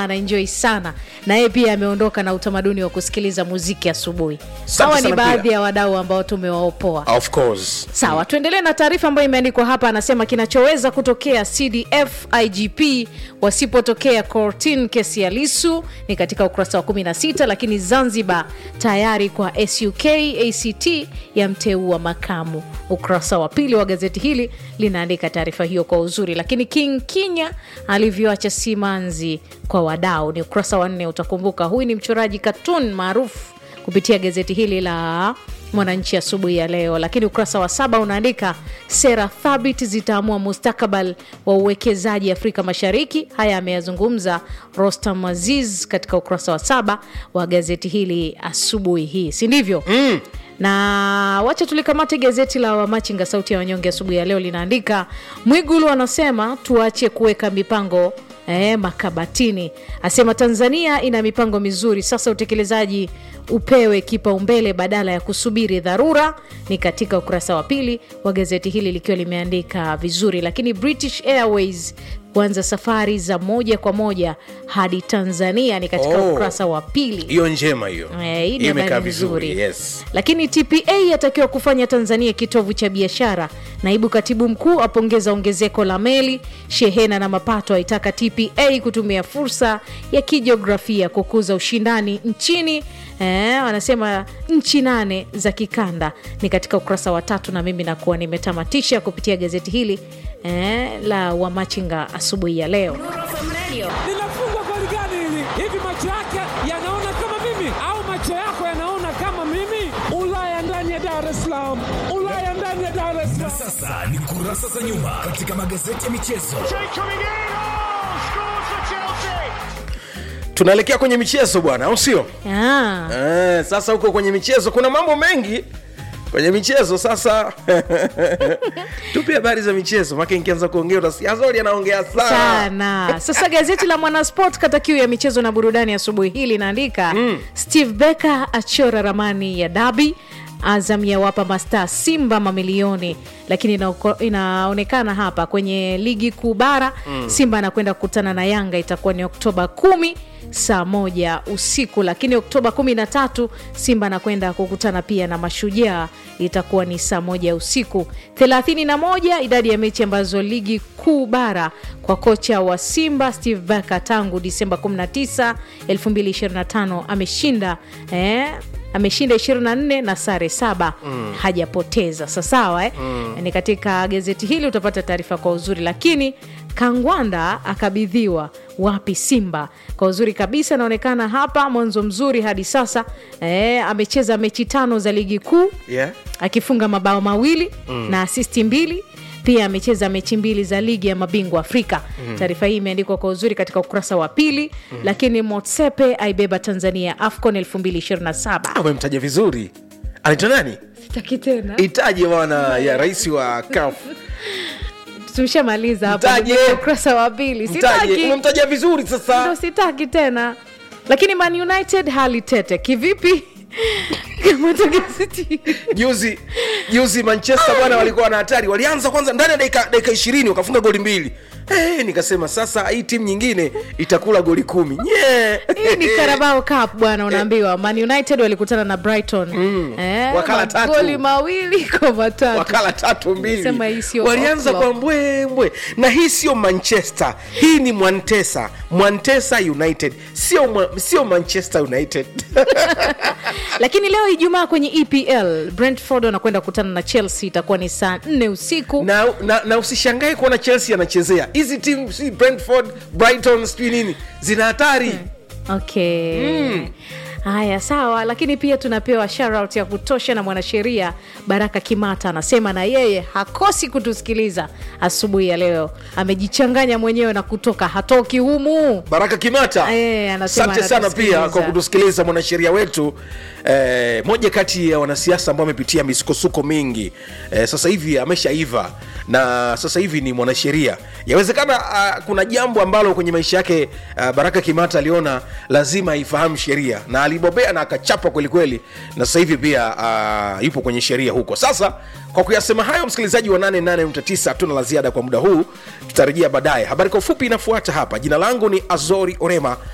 anaenjoy sana na yeye pia ameondoka na utamaduni wa kusikiliza muziki asubuhi Asante hawa ni sana baadhi pia. ya wadau ambao tumewaopoa of course sawa tuendelee na taarifa ambayo imeandikwa hapa anasema kinachoweza kutokea cdf igp wasipotokea cortin kesi ya lisu ni katika ukurasa wa 16 lakini zanzibar tayari kwa suk act yamteua makamu ukurasa wa pili wa gazeti hili linaandika taarifa hiyo kwa uzuri lakini king kinya alivyoacha simanzi kwa wadau ni ukurasa wa nne utakumbuka huyu ni mchoraji katun maarufu kupitia gazeti hili la mwananchi asubuhi ya leo lakini ukurasa wa saba unaandika sera thabiti zitaamua mustakabal wa uwekezaji afrika mashariki haya ameyazungumza rostam aziz katika ukurasa wa saba wa gazeti hili asubuhi hii si ndivyo mm na wacha tulikamate gazeti la wamachinga sauti ya wanyonge asubuhi ya leo linaandika mwigulu anasema tuache kuweka mipango eh, makabatini asema tanzania ina mipango mizuri sasa utekelezaji upewe kipaumbele badala ya kusubiri dharura ni katika ukurasa wa pili wa gazeti hili likiwa limeandika vizuri lakini british airways kuanza safari za moja kwa moja hadi tanzania ni katika Oh. ukurasa wa pili hiyo njema hiyo Eh, hii ni Hiyo imekaa habari vizuri nzuri yes lakini tpa yatakiwa kufanya tanzania kitovu cha biashara naibu katibu mkuu apongeza ongezeko la meli shehena na mapato aitaka tpa kutumia fursa ya kijiografia kukuza ushindani nchini eh, wanasema nchi nane za kikanda ni katika ukurasa wa tatu na mimi nakuwa nimetamatisha kupitia gazeti hili eh, la wamachinga asubuhi ya leo linafungwa goli gani hili? Hivi macho yake yanaona kama mimi au macho yako yanaona kama mimi? Ulaya ndani ya Dar es Salaam, Ulaya ndani ya Dar es Salaam. Sasa ni kurasa za nyuma katika magazeti ya michezo. tunaelekea kwenye michezo bwana au sio ah. eh, sasa huko kwenye michezo kuna mambo mengi kwenye michezo sasa tupe habari za michezo make nkianza kuongea utasikia azori anaongea sana sana sasa gazeti la mwanasport kata kiu ya michezo na burudani asubuhi hii linaandika mm. steve becker achora ramani ya dabi azam yawapa mastaa simba mamilioni lakini inauko- inaonekana hapa kwenye ligi kuu bara mm. simba anakwenda kukutana na yanga itakuwa ni oktoba kumi saa moja usiku lakini oktoba 13 simba anakwenda kukutana pia na mashujaa itakuwa ni saa moja usiku 31 idadi ya mechi ambazo ligi kuu bara kwa kocha wa simba steve baka tangu disemba 19 2025 ameshinda eh, ameshinda 24 na sare saba mm. hajapoteza sasawa eh? mm. ni katika gazeti hili utapata taarifa kwa uzuri lakini kangwanda akabidhiwa wapi simba kwa uzuri kabisa anaonekana hapa mwanzo mzuri hadi sasa eh, amecheza mechi tano za ligi kuu yeah. akifunga mabao mawili mm. na asisti mbili pia amecheza mechi mbili za ligi ya mabingwa afrika mm. taarifa hii imeandikwa kwa uzuri katika ukurasa wa pili mm. lakini motsepe aibeba tanzania afcon 2027 Ah, umemtaja vizuri anaitwa nani sitaki tena itaje bwana ya rais wa kaf tumeshamaliza hapo Mtaje. kwenye ukurasa wa pili mtaje sitaki umemtaja vizuri ndo sasa sitaki tena lakini man united hali tete kivipi kama tu gazeti juzi juzi manchester bwana walikuwa na hatari walianza kwanza ndani ya dakika dakika ishirini wakafunga goli mbili hey, nikasema sasa hii timu nyingine itakula goli kumi yeah. hii ni carabao cup bwana unaambiwa man united walikutana na brighton mm. eh, Wakala tatu. magoli mawili kwa matatu wakala tatu mbili Sema hii sio walianza Oklahoma. kwa mbwembwe na hii sio manchester hii ni mwantesa mwantesa united sio, mwa- sio manchester united lakini leo ijumaa kwenye epl brentford wanakwenda kukutana na chelsea itakuwa ni saa nne usiku na, na, na usishangae kuona chelsea anachezea hizi timu si brentford brighton sijui nini zina hatari okay haya sawa lakini pia tunapewa shoutout ya kutosha na mwanasheria baraka kimata anasema na yeye hakosi kutusikiliza asubuhi ya leo amejichanganya mwenyewe na kutoka hatoki humu baraka kimata Eh, anasema asante sana anatusikiliza. pia kwa kutusikiliza mwanasheria wetu eh, moja kati ya wanasiasa ambao amepitia misukosuko mingi eh, sasa hivi ameshaiva na sasa hivi ni mwanasheria yawezekana uh, kuna jambo ambalo kwenye maisha yake uh, baraka kimata aliona lazima aifahamu sheria na alibobea na akachapa kwelikweli na sasa hivi pia uh, yupo kwenye sheria huko sasa kwa kuyasema hayo msikilizaji wa 88.9 hatuna la ziada kwa muda huu tutarejea baadaye habari kwa ufupi inafuata hapa jina langu ni azori orema